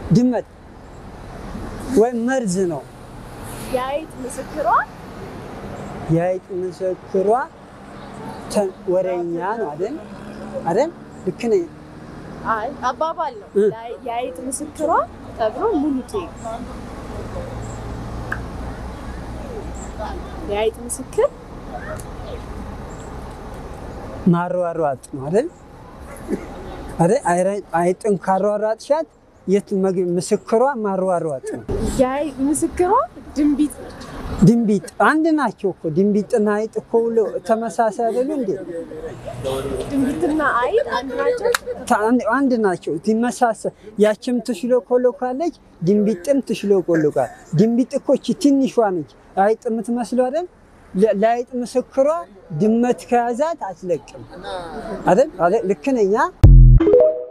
ድመት ወይም መርዝ ነው። የአይጥ ምስክሯ የአይጥ ምስክሯ ተ- ወሬኛ ነው አይደል? አይደል? ልክ ነኝ። አይ አባባል ነው። እ። የአይ- የአይጥ ምስክሯ ተብሎ ሙሉ ኬክ የአይጥ ምስክር ማሯሯጥ ነው አይደል? አይደል? አይረ- አይጥን ካሯሯጥሻት የት መግ- ምስክሯ ማሯሯጥ ነው። የአይጥ ምስክሯ ድንቢጥ ነች። ድንቢጥ አንድ ናቸው እኮ ድንቢጥና አይጥ እኮ ሁሉ ተመሳሳይ አይደሉ እንዴ? ድንቢጥና አይጥ አንድ ናቸው። ታ- አንድ- አንድ ናቸው። ይመሳሰል ያችም ትሽሎኮሎካለች፣ ድንቢጥም ትሽሎኮሎካል። ድንቢጥ እኮ እቺ ትንሿ ነች አይጥ የምትመስለው አይደል? ለ- ለአይጥ ምስክሯ ድመት ከያዛት አትለቅም አይደል? አይደል? ልክ ነኝ አ?